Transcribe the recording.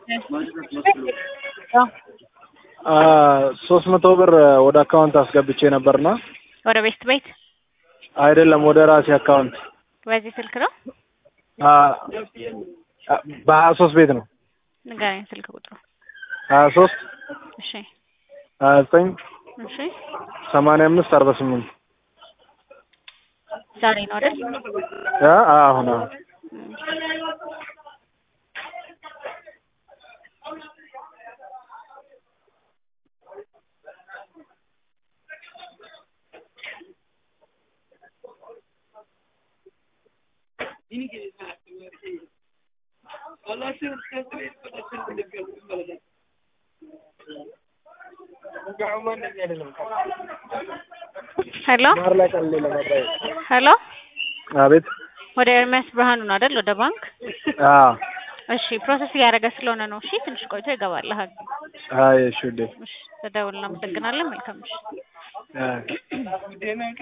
ሶስት መቶ ብር ወደ አካውንት አስገብቼ ነበርና ወደ ቤስት ቤት አይደለም ወደ ራሴ አካውንት በዚህ ስልክ ነው በሀያ ሶስት ቤት ነው ንገረኝ ስልክ ቁጥሩ ሀያ ሶስት እሺ ሀያ ዘጠኝ እሺ ሰማንያ አምስት አርባ ስምንት ዛሬ ነው አይደል አሁን አሁን ሄሎ ሄሎ አቤት ወደ ኤርሚያስ ብርሃኑ ነው አይደል ወደ ባንክ አዎ እሺ ፕሮሰስ እያደረገ ስለሆነ ነው እሺ ትንሽ ቆይቶ ይገባልሃል አይ እሺ ውዴ እሺ ተደውል እናመሰግናለን መልካም እሺ አይ